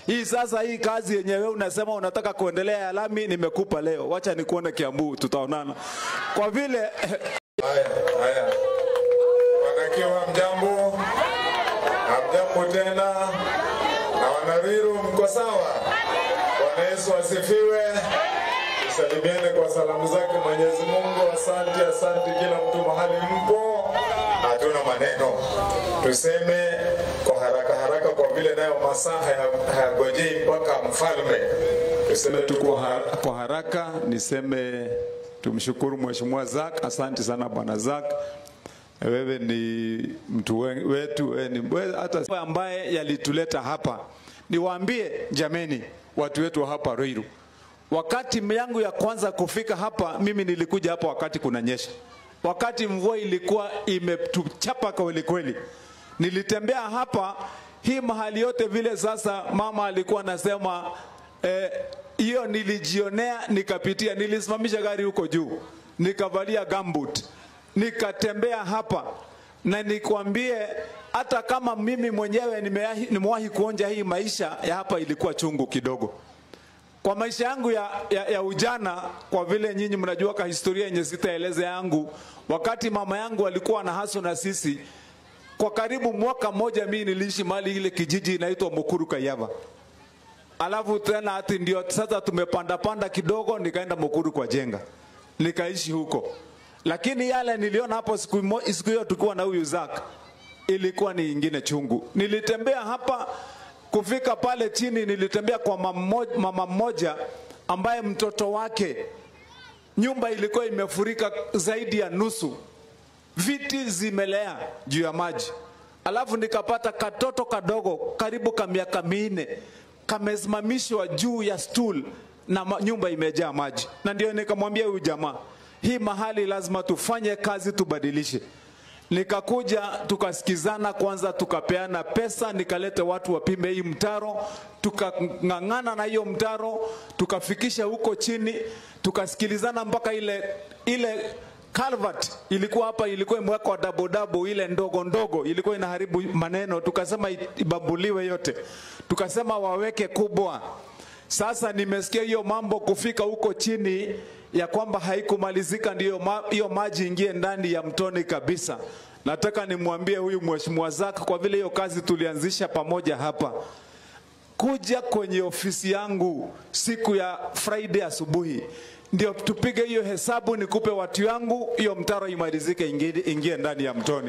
Hii sasa, hii kazi yenyewe unasema unataka kuendelea ya lami, nimekupa leo, wacha nikuone Kiambu, tutaonana kwa vile Haya, haya. Wanakiwa mjambo, hamjambo tena, na wanaviru mko sawa? Bwana Yesu asifiwe. Tusalimiane kwa salamu zake Mwenyezi Mungu. Asante, asante kila mtu mahali mpo, hatuna maneno, tuseme kwa haraka haraka, kwa vile nayo masaa haya- hayagojei mpaka mfalme. Tuseme tu kwa, har kwa haraka niseme tumshukuru Mheshimiwa Zak, asante sana Bwana Zak. Wewe ni mtu we- wetu, wewe ni wewe hata ambaye yalituleta hapa. Niwaambie jameni, watu wetu wa hapa Ruiru, wakati yangu ya kwanza kufika hapa, mimi nilikuja hapa wakati kunanyesha, wakati mvua ilikuwa imetuchapa kweli kweli. Nilitembea hapa hii mahali yote vile. Sasa mama alikuwa anasema eh, hiyo nilijionea, nikapitia, nilisimamisha gari huko juu, nikavalia gambut, nikatembea hapa na nikwambie, hata kama mimi mwenyewe nimewahi, nimewahi kuonja hii maisha ya hapa, ilikuwa chungu kidogo kwa maisha yangu ya, ya, ya ujana, kwa vile nyinyi mnajua ka historia yenye sitaeleza yangu, wakati mama yangu alikuwa na haso na sisi kwa karibu mwaka mmoja, mimi niliishi mahali ile kijiji inaitwa Mukuru Kayava, alafu tena hati ndio sasa tumepanda panda kidogo, nikaenda Mukuru kwa jenga, nikaishi huko, lakini yale niliona hapo siku mo- siku hiyo tukiwa na huyu Zak ilikuwa ni ingine chungu. Nilitembea hapa kufika pale chini, nilitembea kwa mama mmoja- mama mmoja ambaye mtoto wake nyumba ilikuwa imefurika zaidi ya nusu, viti zimelea juu ya maji, alafu nikapata katoto kadogo karibu ka miaka minne kamesimamishwa juu ya stool na ma- nyumba imejaa maji, na ndio nikamwambia huyu jamaa, hii mahali lazima tufanye kazi, tubadilishe. Nikakuja tukasikizana kwanza, tukapeana pesa, nikaleta watu wapime hii mtaro, tukang'ang'ana na hiyo mtaro, tukafikisha huko chini, tukasikilizana mpaka ile ile Calvert ilikuwa hapa, ilikuwa imewekwa double double, ile ndogo ndogo ilikuwa inaharibu maneno, tukasema ibambuliwe yote, tukasema waweke kubwa. Sasa nimesikia hiyo mambo kufika huko chini ya kwamba haikumalizika, ndiyo ma, hiyo maji ingie ndani ya mtoni kabisa. Nataka nimwambie huyu mheshimiwa Zak, kwa vile hiyo kazi tulianzisha pamoja hapa, kuja kwenye ofisi yangu siku ya Friday asubuhi ndio tupige hiyo hesabu, nikupe watu yangu, hiyo mtaro imalizike, ingie, ingie ndani ya mtoni.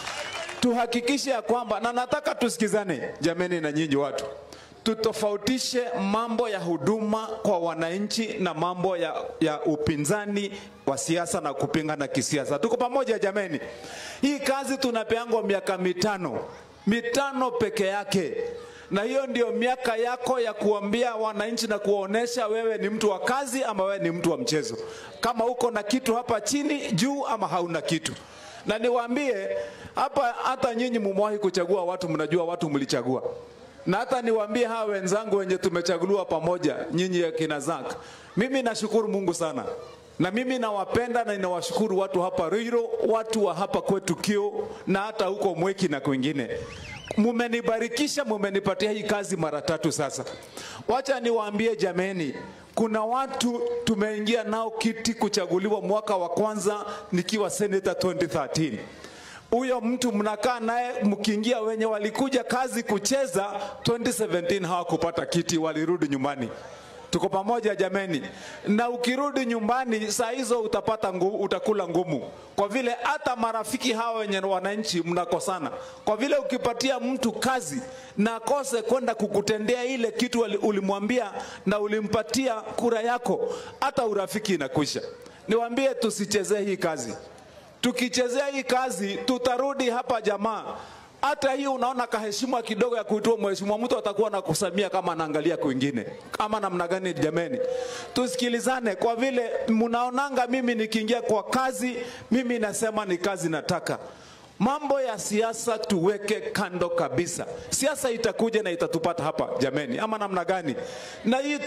Tuhakikishe ya kwamba, na nataka tusikizane jameni, na nyinyi watu, tutofautishe mambo ya huduma kwa wananchi na mambo ya, ya upinzani wa siasa na kupingana kisiasa. Tuko pamoja jameni? Hii kazi tunapeangwa miaka mitano, mitano peke yake na hiyo ndio miaka yako ya kuambia wananchi na kuwaonesha wewe ni mtu wa kazi ama wewe ni mtu wa mchezo, kama uko na kitu hapa chini juu ama hauna kitu. Na niwaambie hapa, hata nyinyi mumewahi kuchagua watu, mnajua watu mlichagua na hata niwaambie hawa wenzangu wenye tumechaguliwa pamoja, nyinyi akina Zak, mimi nashukuru Mungu sana na mimi nawapenda na ninawashukuru watu hapa Ruiro, watu wa hapa kwetu Kio na hata huko Mweki na kwingine. Mumenibarikisha, mumenipatia hii kazi mara tatu sasa. Wacha niwaambie jameni, kuna watu tumeingia nao kiti kuchaguliwa mwaka wa kwanza nikiwa senator 2013 huyo mtu mnakaa naye mkiingia, wenye walikuja kazi kucheza 2017 hawakupata kiti, walirudi nyumbani. Tuko pamoja jameni, na ukirudi nyumbani saa hizo utapata ngu, utakula ngumu, kwa vile hata marafiki hawa wenye wananchi mnakosana, kwa vile ukipatia mtu kazi na akose kwenda kukutendea ile kitu wali- ulimwambia na ulimpatia kura yako, hata urafiki inakwisha. Niwaambie tusichezee hii kazi tukichezea hii kazi tutarudi hapa jamaa. Hata hii unaona kaheshima kidogo ya kuitwa mheshimiwa, mtu atakuwa na kusamia kama anaangalia kwingine, ama namna gani? Jameni, tusikilizane, kwa vile mnaonanga mimi nikiingia kwa kazi, mimi nasema ni kazi nataka. Mambo ya siasa tuweke kando kabisa. Siasa itakuja na itatupata hapa jameni, ama namna gani? Na hii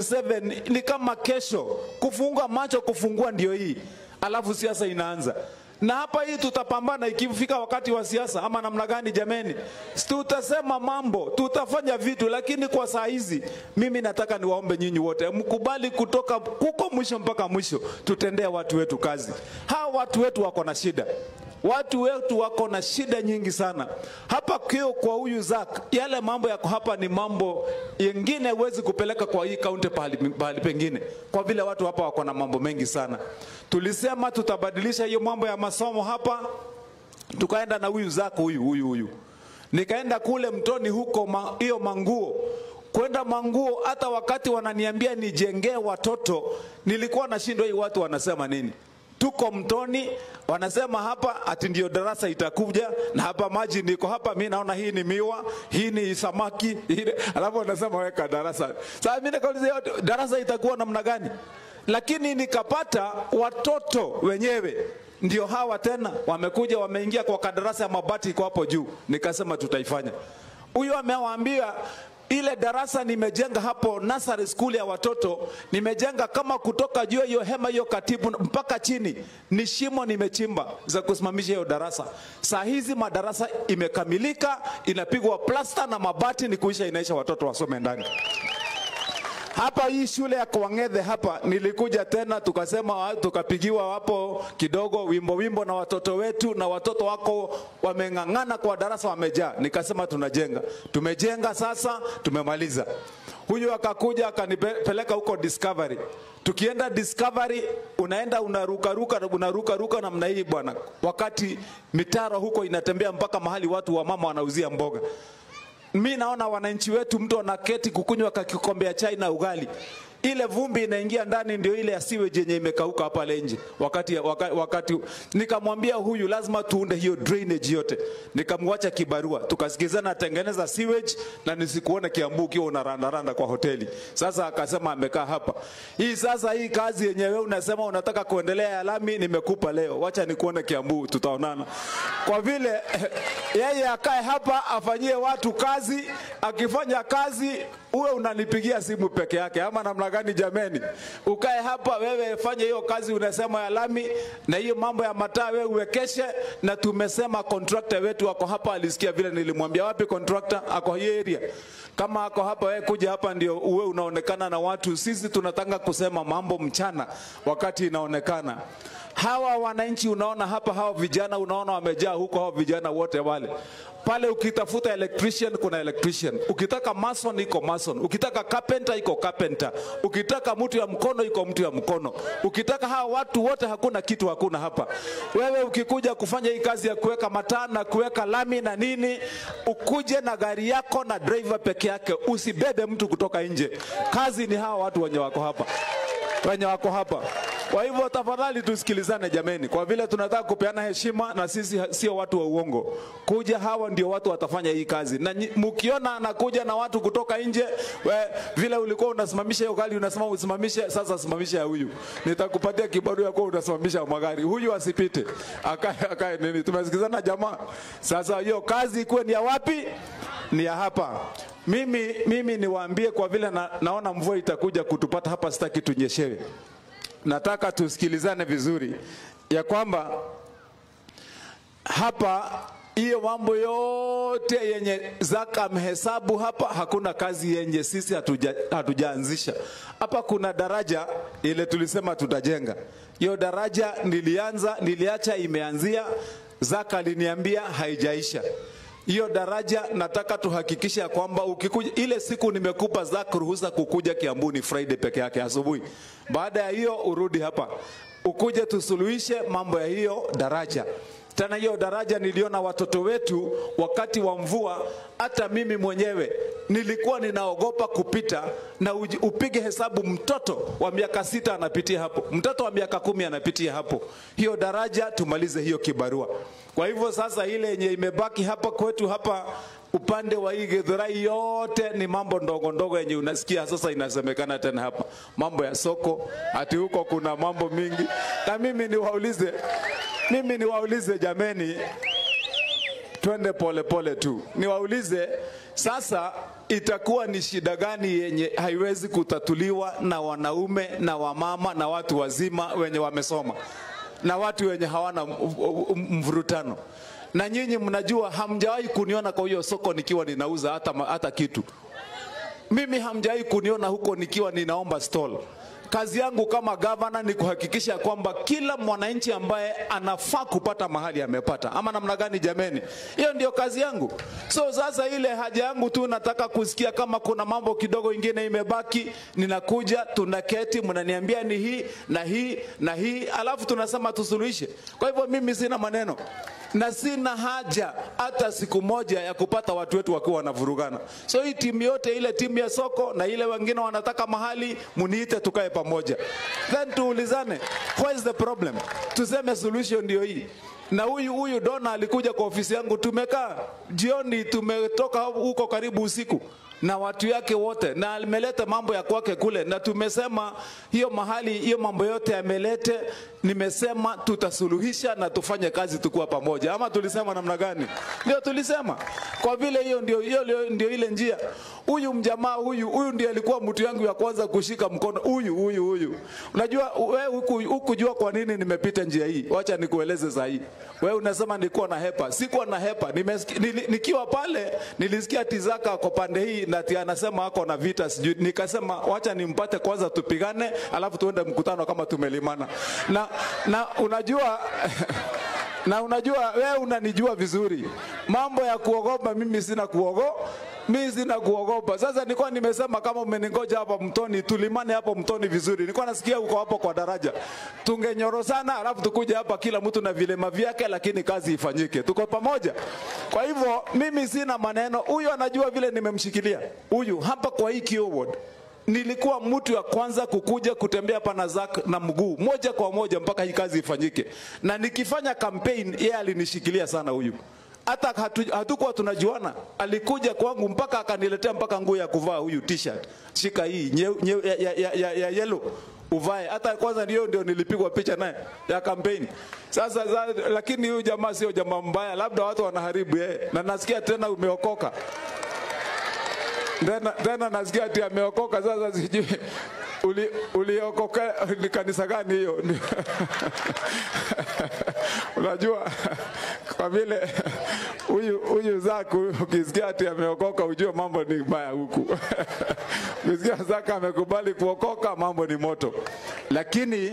2027 ni kama kesho, kufunga macho, kufungua ndio hii alafu siasa inaanza na hapa hii tutapambana ikifika wakati wa siasa ama namna gani jameni tutasema mambo tutafanya vitu lakini kwa saa hizi mimi nataka niwaombe nyinyi wote mkubali kutoka kuko mwisho mpaka mwisho tutendee watu wetu kazi hawa watu wetu wako na shida watu wetu wako na shida nyingi sana hapa kio kwa huyu zak yale mambo yako hapa ni mambo yengine huwezi kupeleka kwa hii kaunti pahali, pahali pengine kwa vile watu hapa wako na mambo mengi sana tulisema tutabadilisha hiyo mambo ya masomo hapa tukaenda na huyu zak huyu huyu huyu nikaenda kule mtoni huko ma, hiyo manguo kwenda manguo hata wakati wananiambia nijengee watoto nilikuwa nashindwa hii watu wanasema nini tuko mtoni wanasema hapa ati ndio darasa itakuja na hapa maji niko hapa mi naona hii ni miwa hii ni samaki hii, alafu wanasema weka darasa sasa mi nikauliza yote darasa itakuwa namna gani lakini nikapata watoto wenyewe ndio hawa tena wamekuja wameingia kwa kadarasa ya mabati iko hapo juu nikasema tutaifanya huyo amewaambia ile darasa nimejenga hapo nursery school ya watoto nimejenga kama kutoka juu hiyo hema hiyo katibu mpaka chini ni shimo nimechimba za kusimamisha hiyo darasa saa hizi madarasa imekamilika inapigwa plasta na mabati ni kuisha inaisha watoto wasome ndani hapa hii shule ya Kwang'ethe hapa nilikuja tena tukasema tukapigiwa hapo kidogo wimbo wimbo na watoto wetu na watoto wako wameng'ang'ana kwa darasa wamejaa nikasema tunajenga tumejenga sasa tumemaliza huyu akakuja akanipeleka huko discovery tukienda discovery unaenda unarukaruka unarukaruka namna hii bwana wakati mitaro huko inatembea mpaka mahali watu wa mama wanauzia mboga mi naona wananchi wetu mtu anaketi kukunywa kakikombe ya chai na ugali ile vumbi inaingia ndani ndio ile ya sewage yenye imekauka hapa nje wakati, wakati, wakati nikamwambia huyu lazima tuunde hiyo drainage yote nikamwacha kibarua tukasikizana tengeneza sewage na nisikuone kiambu ukiwa unarandaranda kwa hoteli sasa akasema amekaa hapa hii sasa hii kazi yenyewe unasema unataka kuendelea ya lami nimekupa leo wacha nikuone kiambu tutaonana kwa vile yeye akae hapa afanyie watu kazi akifanya kazi uwe unanipigia simu peke yake ama namna gani jameni ukae hapa wewe fanye hiyo kazi unasema ya lami na hiyo mambo ya mataa wewe uwekeshe na tumesema contractor wetu ako hapa alisikia vile nilimwambia wapi contractor ako hii area kama ako hapa wewe kuja hapa ndio uwe unaonekana na watu sisi tunataka kusema mambo mchana wakati inaonekana hawa wananchi unaona hapa hawa vijana unaona wamejaa huko hawa vijana wote wale pale ukitafuta electrician kuna electrician ukitaka mason iko mason ukitaka carpenter iko carpenter ukitaka mtu ya mkono iko mtu ya mkono ukitaka hawa watu wote hakuna kitu hakuna hapa wewe ukikuja kufanya hii kazi ya kuweka mataa na kuweka lami na nini ukuje na gari yako na driver peke yake usibebe mtu kutoka nje kazi ni hawa watu wenye wako hapa wenye wako hapa kwa hivyo tafadhali tusikilizane jameni, kwa vile tunataka kupeana heshima na sisi sio watu wa uongo. Kuja hawa ndio watu watafanya hii kazi, na mkiona anakuja na watu kutoka nje, we, vile ulikuwa unasimamisha hiyo gari unasema usimamishe, sasa simamisha ya huyu, nitakupatia kibarua ya kuwa unasimamisha magari, huyu asipite, akae akae nini. Tumesikizana jamaa? Sasa hiyo kazi ikuwe ni ya wapi? Ni ya hapa. Mimi, mimi niwaambie kwa vile na, naona mvua itakuja kutupata hapa, sitaki tunyeshewe nataka tusikilizane vizuri ya kwamba hapa hiyo mambo yote yenye zaka mhesabu hapa, hakuna kazi yenye sisi hatuja, hatujaanzisha hapa. Kuna daraja ile tulisema tutajenga, hiyo daraja nilianza, niliacha imeanzia, zaka aliniambia haijaisha hiyo daraja nataka tuhakikishe ya kwamba ukikuja ile siku nimekupa zaka ruhusa kukuja Kiambu ni Friday peke yake asubuhi. Baada ya hiyo urudi hapa ukuje tusuluhishe mambo ya hiyo daraja. Tena hiyo daraja niliona watoto wetu wakati wa mvua, hata mimi mwenyewe nilikuwa ninaogopa kupita, na uji- upige hesabu, mtoto wa miaka sita anapitia hapo, mtoto wa miaka kumi anapitia hapo. Hiyo daraja tumalize hiyo kibarua. Kwa hivyo sasa, ile yenye imebaki hapa kwetu hapa upande wa hii Githurai yote ni mambo ndogo ndogo yenye unasikia sasa inasemekana tena hapa, mambo ya soko, ati huko kuna mambo mingi. Na mimi niwaulize, mimi niwaulize jameni, twende pole pole tu, niwaulize sasa, itakuwa ni shida gani yenye haiwezi kutatuliwa na wanaume na wamama na watu wazima wenye wamesoma? na watu wenye hawana m- m- mvurutano. Na nyinyi mnajua, hamjawahi kuniona kwa hiyo soko nikiwa ninauza hata, ma- hata kitu. Mimi hamjawahi kuniona huko nikiwa ninaomba stall. Kazi yangu kama gavana ni kuhakikisha kwamba kila mwananchi ambaye anafaa kupata mahali amepata, ama namna gani? Jameni, hiyo ndio kazi yangu. So sasa ile haja yangu tu nataka kusikia kama kuna mambo kidogo ingine imebaki, ninakuja, tunaketi, mnaniambia ni hii na hii na hii, alafu tunasema tusuluhishe. Kwa hivyo mimi sina maneno na sina haja hata siku moja ya kupata watu wetu wakiwa wanavurugana. So hii timu yote, ile timu ya soko na ile wengine wanataka mahali, muniite tukae pamoja, then tuulizane what is the problem, tuseme solution ndio hii. Na huyu huyu Dona alikuja kwa ofisi yangu, tumekaa jioni, tumetoka huko karibu usiku na watu yake wote, na ameleta mambo ya kwake kule, na tumesema hiyo mahali, hiyo mambo yote amelete, nimesema tutasuluhisha na tufanye kazi tukuwa pamoja, ama tulisema namna gani? Ndio tulisema, kwa vile hiyo ndio, hiyo ndio- ndio ile njia. Huyu mjamaa huyu huyu ndiye alikuwa mtu yangu ya kwanza kushika mkono, huyu huyu huyu. Unajua wewe huku hukujua kwa nini nimepita njia hii, wacha nikueleze saa hii. Wewe unasema nilikuwa na hepa, sikuwa na hepa. Nimesikia, nili, nikiwa pale nilisikia Tizaka kwa pande hii na ati anasema ako na vita sijui, nikasema wacha nimpate kwanza tupigane, alafu tuende mkutano kama tumelimana. Na, na unajua na unajua wewe unanijua vizuri, mambo ya kuogopa mimi sina kuogo mimi sina kuogopa. Sasa nilikuwa nimesema kama umeningoja hapa mtoni, tulimane hapo mtoni vizuri. Nilikuwa nasikia uko hapo kwa daraja, tungenyorosana, alafu tukuja hapa kila mtu na vilema vyake, lakini kazi ifanyike, tuko pamoja. Kwa hivyo mimi sina maneno, huyu anajua vile nimemshikilia huyu hapa kwa hii Kio ward nilikuwa mtu wa kwanza kukuja kutembea hapa na Zack na mguu moja kwa moja mpaka hii kazi ifanyike, na nikifanya campaign yeye alinishikilia sana huyu hata hatu, hatukuwa tunajuana, alikuja kwangu mpaka akaniletea mpaka nguo ya kuvaa huyu t-shirt, shika hii nye, nye, ya, ya, ya, ya, ya yellow uvae. Hata kwanza ndio ndio nilipigwa picha naye ya kampeni. Sasa za, lakini huyu jamaa sio jamaa mbaya, labda watu wanaharibu yeye, na nasikia tena umeokoka tena, tena nasikia ati ameokoka. Sasa sijui uli, uliokoka ni kanisa gani hiyo? Unajua, kwa vile huyu huyu Zaku ukisikia ati ameokoka ujue mambo ni mbaya huku. ukisikia Zaka amekubali kuokoka mambo ni moto, lakini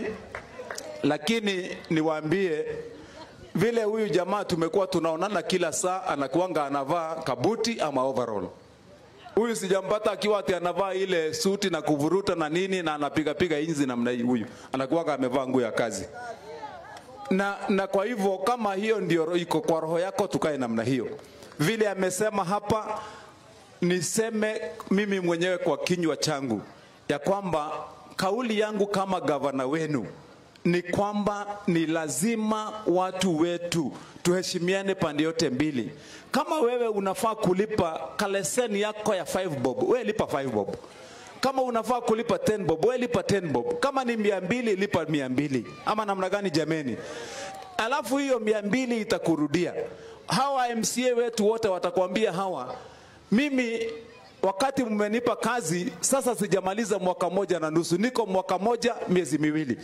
lakini niwaambie vile huyu jamaa tumekuwa tunaonana kila saa, anakuanga anavaa kabuti ama overall Huyu sijampata akiwa ati anavaa ile suti na kuvuruta na nini na anapiga piga inzi namna hii. Huyu anakuwa amevaa nguo ya kazi na, na kwa hivyo kama hiyo ndio iko kwa roho yako, tukae namna hiyo. Vile amesema hapa, niseme mimi mwenyewe kwa kinywa changu ya kwamba kauli yangu kama gavana wenu ni kwamba ni lazima watu wetu tuheshimiane pande yote mbili. Kama wewe unafaa kulipa kaleseni yako ya 5 bob, wewe lipa 5 bob. Kama unafaa kulipa 10 bob, wewe lipa 10 bob. Kama ni mia mbili, lipa mia mbili. Ama namna gani jameni? Alafu hiyo mia mbili itakurudia. Hawa MCA wetu wote watakwambia hawa, mimi wakati mmenipa kazi sasa, sijamaliza mwaka moja na nusu, niko mwaka moja miezi miwili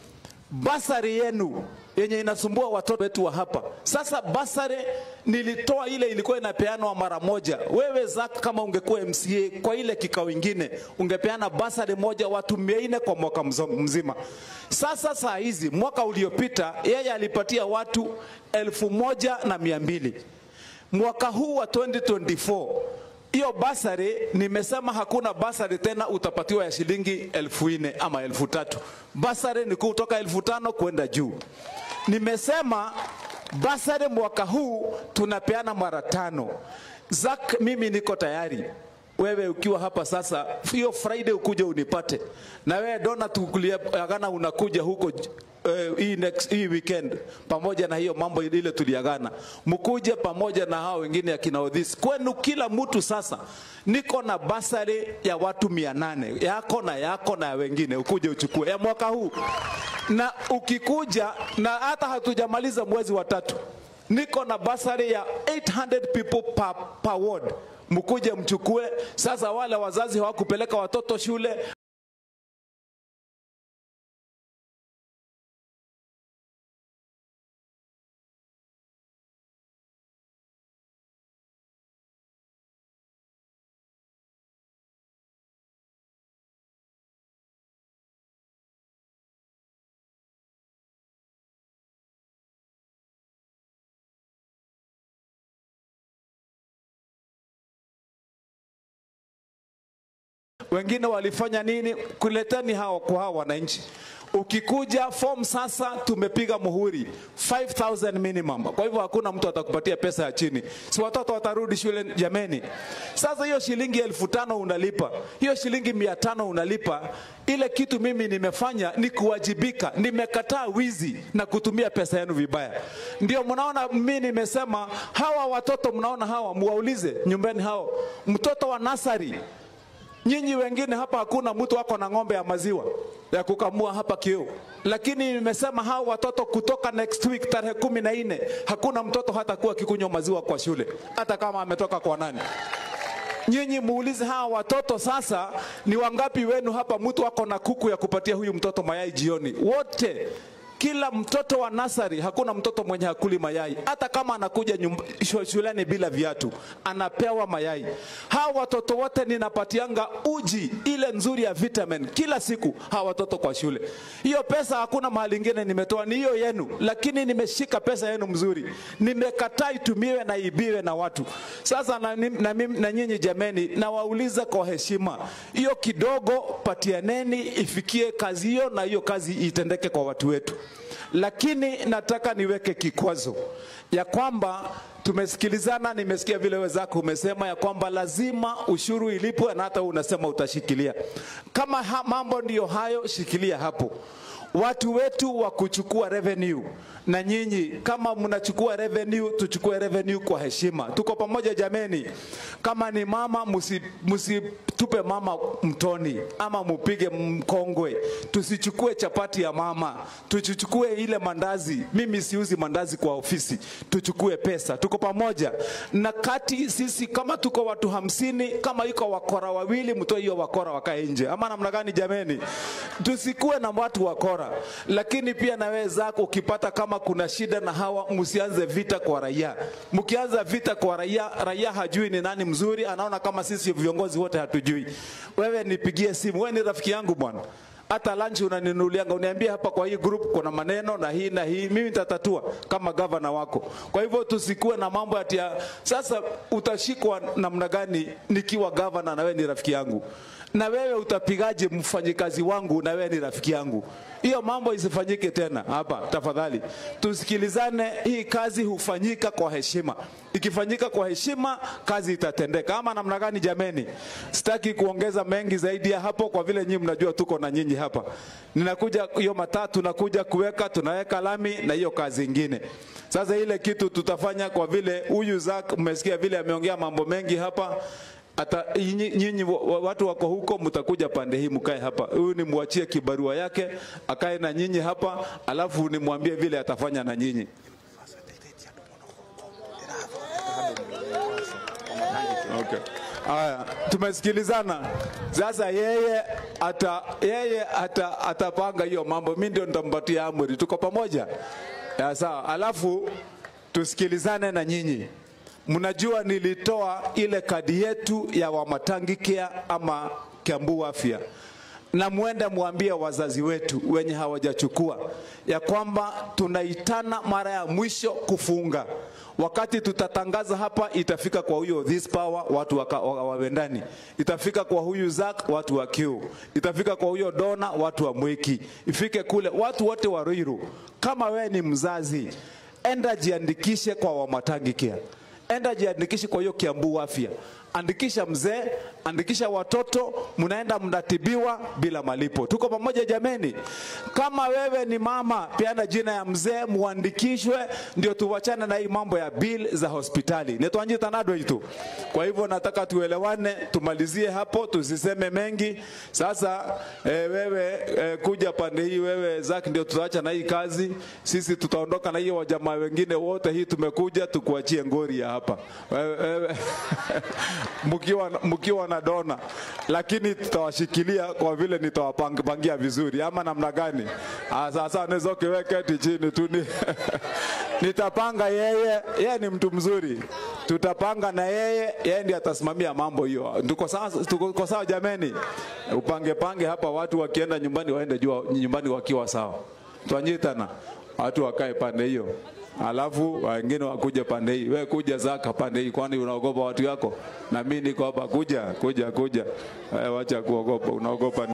basari yenu yenye inasumbua watoto wetu wa hapa. Sasa basari nilitoa ile ilikuwa inapeanwa mara moja. Wewe Zack, kama ungekuwa MCA kwa ile kikao ingine, ungepeana basari moja watu mia nne kwa mwaka mzo- mzima. Sasa saa hizi, mwaka uliopita yeye alipatia watu elfu moja na mia mbili mwaka huu wa 2024 hiyo basari nimesema hakuna basari tena utapatiwa ya shilingi elfu nne ama elfu tatu basari ni kutoka elfu tano kwenda juu nimesema basari mwaka huu tunapeana mara tano zak mimi niko tayari wewe ukiwa hapa sasa hiyo friday ukuja unipate na wewe dona tukuliagana unakuja huko uh, hii, next, hii weekend pamoja na hiyo mambo ile tuliagana mkuje pamoja na hao wengine ya kina Odhis kwenu kila mtu sasa niko na basari ya watu mia nane yako na yako na ya wengine ukuje uchukue ya mwaka huu na ukikuja na hata hatujamaliza mwezi wa tatu niko na basari ya 800 people per, per ward mkuje mchukue sasa wale wazazi hawakupeleka watoto shule wengine walifanya nini kuleteni hao kwa hao wananchi ukikuja form sasa tumepiga muhuri 5000 minimum kwa hivyo hakuna mtu atakupatia pesa ya chini si watoto watarudi shule jameni sasa hiyo shilingi elfu tano unalipa hiyo shilingi mia tano unalipa ile kitu mimi nimefanya ni kuwajibika nimekataa wizi na kutumia pesa yenu vibaya ndio mnaona mimi nimesema hawa watoto mnaona hawa muwaulize nyumbani hao mtoto wa nasari Nyinyi wengine hapa hakuna mtu wako na ng'ombe ya maziwa ya kukamua hapa Kiu, lakini nimesema hao watoto kutoka next week tarehe kumi na nne hakuna mtoto hatakuwa akikunywa maziwa kwa shule, hata kama ametoka kwa nani. Nyinyi muulize hawa watoto sasa, ni wangapi wenu hapa mtu wako na kuku ya kupatia huyu mtoto mayai jioni? Wote kila mtoto wa nasari, hakuna mtoto mwenye hakuli mayai, hata kama anakuja nyumba, shu- shuleni bila viatu, anapewa mayai. Hawa watoto wote ninapatianga uji ile nzuri ya vitamin kila siku, hawa watoto kwa shule. Hiyo pesa hakuna mahali ingine nimetoa, ni hiyo yenu, lakini nimeshika pesa yenu mzuri, nimekataa itumiwe na ibiwe na watu. Sasa na, nim- na, mimi- na nyinyi jameni, nawauliza kwa heshima, hiyo kidogo patianeni ifikie kazi hiyo, na hiyo kazi itendeke kwa watu wetu lakini nataka niweke kikwazo ya kwamba tumesikilizana, nimesikia vile wenzako umesema ya kwamba lazima ushuru ilipwe, na hata wewe unasema utashikilia. Kama ha, mambo ndiyo hayo, shikilia hapo. Watu wetu wa kuchukua revenue, na nyinyi kama mnachukua revenue, tuchukue revenue kwa heshima. Tuko pamoja jameni. Kama ni mama, musi- msitupe mama mtoni ama mupige mkongwe. Tusichukue chapati ya mama, tuchukue ile mandazi. Mimi siuzi mandazi kwa ofisi, tuchukue pesa. Tuko pamoja na kati sisi, kama tuko watu hamsini, kama iko wakora wawili, mtoe hiyo wakora wakae nje, ama namna gani jameni? Tusikuwe na watu wakora, lakini pia na wewe zako ukipata kama kuna shida na hawa, msianze vita kwa raia. Mkianza vita kwa raia, raia hajui ni nani mzuri, anaona kama sisi viongozi wote hatujui. Wewe nipigie simu, wewe ni rafiki yangu bwana hata lunch unaninulianga, uniambie hapa kwa hii group kuna maneno na hii na hii, mimi nitatatua kama gavana wako. Kwa hivyo tusikuwe na mambo ati ya sasa utashikwa namna gani nikiwa gavana na wewe ni rafiki yangu, na wewe utapigaje mfanyikazi wangu na wewe ni rafiki yangu? Hiyo mambo isifanyike tena hapa, tafadhali tusikilizane. Hii kazi hufanyika kwa heshima, ikifanyika kwa heshima kazi itatendeka. Ama namna gani jameni? Sitaki kuongeza mengi zaidi ya hapo, kwa vile nyinyi mnajua tuko na nyinyi hapa. Ninakuja hiyo matatu, nakuja kuweka, tunaweka lami na hiyo kazi ingine. Sasa ile kitu tutafanya, kwa vile huyu Zack mmesikia vile ameongea mambo mengi hapa hata nyinyi nyinyi wa- wa- watu wako huko, mtakuja pande hii, mkae hapa. Huyu nimwachie kibarua yake akae na nyinyi hapa, alafu nimwambie vile atafanya na nyinyi. Okay. Haya, tumesikilizana. Sasa yeye ata yeye ata atapanga hiyo mambo, mimi ndio nitampatia amri. Tuko pamoja? Ya, sawa. Alafu tusikilizane na nyinyi. Mnajua nilitoa ile kadi yetu ya Wamatangi Care ama Kiambu Afya na mwende mwambie wazazi wetu wenye hawajachukua ya kwamba tunaitana mara ya mwisho kufunga. Wakati tutatangaza hapa, itafika kwa huyo this power watu waka- wa- wawe ndani, itafika kwa huyu Zack watu wa Kiu, itafika kwa huyo Dona watu wa Mwiki, ifike kule watu wote wa Ruiru. Kama wewe ni mzazi, enda jiandikishe kwa Wamatangi Care enda jiandikishe kwa hiyo Kiambu Afya, andikisha mzee, andikisha watoto, mnaenda mnatibiwa bila malipo. Tuko pamoja jameni? Kama wewe ni mama, peana jina ya mzee, muandikishwe, ndio tuwachane na hii mambo ya bill za hospitali. Netwanji tanado itu. Kwa hivyo nataka tuelewane, tumalizie hapo, tusiseme mengi. Sasa eh, wewe eh, kuja pande hii, wewe Zack, ndio tutaacha na hii kazi. Sisi tutaondoka na hiyo wajamaa wengine wote, hii tumekuja tukuachie ngori ya hapa wewe, wewe mkiwa, mkiwa na dona, lakini tutawashikilia kwa vile nitawapangia vizuri, ama namna gani? Ah, Sasa unaweza ukiweka eti chini tu ni nitapanga yeye, yeye ni mtu mzuri, tutapanga na yeye, yeye ndiye atasimamia mambo hiyo. Tuko sawa, tuko sawa jameni? Upange pange hapa, watu wakienda nyumbani waende jua nyumbani wakiwa sawa. Twanyitana watu wakae pande hiyo. alafu wengine wakuja pande hii. We kuja Zaka pande hii, kwani unaogopa watu yako? Na mimi niko hapa, kuja kuja kuja. Eh, wacha kuogopa, unaogopa